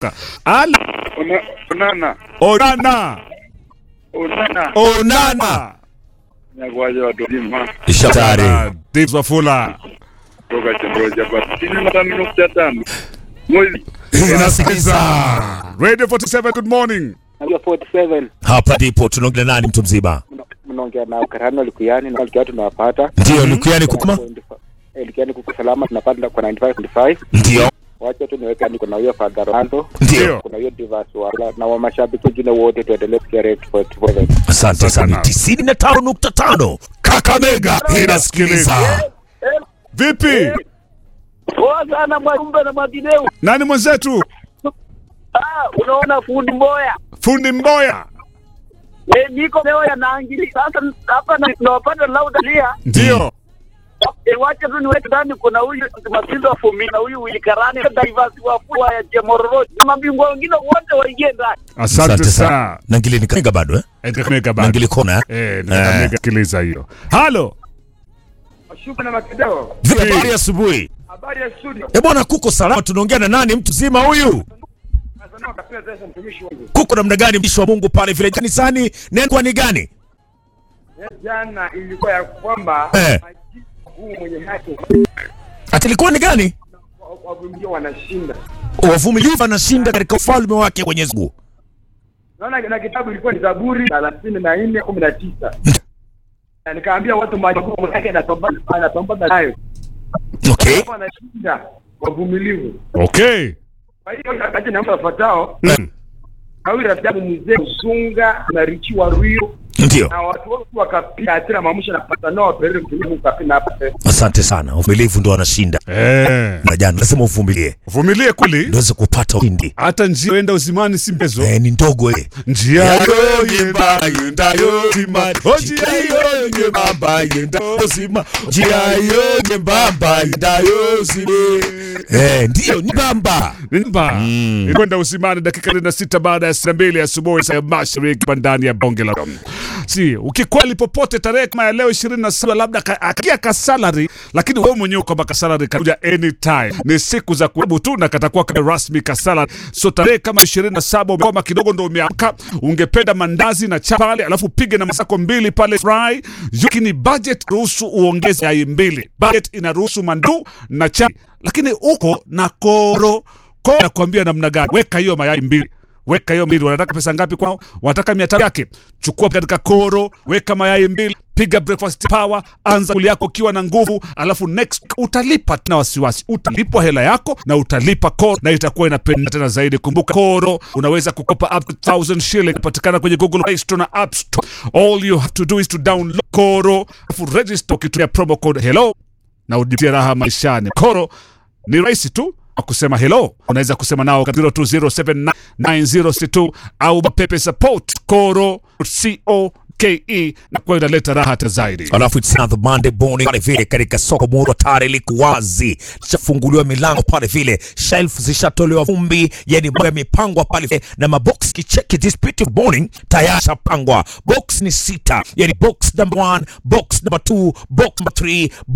Ala, Una- Onana. onana Onana. onana Nyakwaje watu wazima Shatari. Dips Wafula kutoka Chendoja kwa sitini na tano nukta tano mwezi inasikiliza Radio 47 good morning Namba 47 Hapa ndipo tunaongea nani mtu mzima? mnaongea na Karano Likuyani na Likiwa tunawapata. Ndio Lukuyani kukuma? Eh, Likiani kuko salama tunapata kwa 95.5. Ndio. Wacha tu niweke ni kuna huyo Father Ronaldo, Ndio. kuna hiyo Divas wala na wa mashabiki wengine wote tuendelee kusikia Radio 47. Asante sana. Asante. 95.5 Kakamega inasikiliza. vipi Poa sana Mwajumbe na Mwadineu. nani mwenzetu Ah, unaona fundi Mboya. fundi mboya Eh, niko leo ya naangili. Sasa hapa na nawapata laudalia. ndio E, wacha tu niweke ndani kuna huyu Masindo wa Fumi na huyu Wilikarani Divas wa Fua ya Jemororo. Na mabingwa wengine wote waingie ndani. asante sana Na ngili ni Kakamega bado eh? Kakamega Na bado ngili kona. eh? eh Kakamega sikiliza hiyo halo Shuka na Makidao. Vipi habari asubuhi? Habari ya studio. Eh bwana kuko salama tunaongea na nani mtu mzima huyu? Asante kwa kapea sasa mtumishi wangu. Kuko namna gani mtumishi wa Mungu pale vile kanisani? Neno kwa ni gani? Jana ilikuwa ya kwamba Eh. majibu huu mwenye haki Ati ilikuwa ni gani? wavumilia wanashinda. Wavumilivu anashinda katika ufalme wake Mwenyezi Mungu. Naona na kitabu ilikuwa ni Zaburi thelathini na nne kumi na tisa na nikaambia watu majukumu yake anapambana anapambana nayo Okay. wanashinda wavumilivu. okay Kwa hiyo wakati na mtu afuatao Mm. kawi rafiki yangu mzee Msunga na Richi wa Ruio Ndio. na watu wote wakapiga hasira mamusha na pata nao pere mtumivu kapina hapa Asante sana. Uvumilivu ndo anashinda. eh Na jana lazima uvumilie. vumilie kweli Ndio uweze kupata ushindi. hata njia enda uzimani si mchezo Eh, ni ndogo eh. njia yo yemba yendayo zimani o njia yo nyembamba yendayo zima njia yo nyembamba yendayo zima eh ndio ni bamba Nimba mm. kwenda usimani dakika na sita baada ya saa mbili asubuhi saa ya mashariki hapa ndani ya bonge la si ukikweli popote tarehe kama ya leo ishirini na saba labda ka- akia kasalari lakini wewe mwenyewe kwamba kasalari kakuja anytime ni siku za kuhebu tu na katakuwa kama rasmi kasalari so tarehe kama ishirini na saba umekoma kidogo ndo umeamka ungependa mandazi na chapa pale alafu pige na masako mbili pale fry lakini budget ruhusu uongeze yai mbili budget inaruhusu mandu na chai lakini uko na koro koro nakwambia namna gani weka hiyo mayai mbili weka hiyo mbili wanataka pesa ngapi kwao wanataka mia tano yake chukua katika koro weka mayai mbili piga breakfast power anza kuli yako ukiwa na nguvu alafu next utalipa tena wasiwasi utalipwa hela yako na utalipa koro na itakuwa inapenda tena zaidi kumbuka koro unaweza kukopa up to 1000 shilling patikana kwenye google play store na app store all you have to do is to download koro alafu register ukitumia promo code hello na ujitie raha maishani koro ni rahisi tu kwa kusema hello unaweza kusema nao katika 02079062 au pepe support koro co ke na kwa inaleta raha hata zaidi alafu it's another Monday morning pale vile katika soko muro tare liko wazi shafunguliwa milango pale vile shelf zishatolewa vumbi yani mambo yamepangwa pale vile, na mabox kicheki this beautiful morning tayari shapangwa box ni sita yani box number one box number two box number three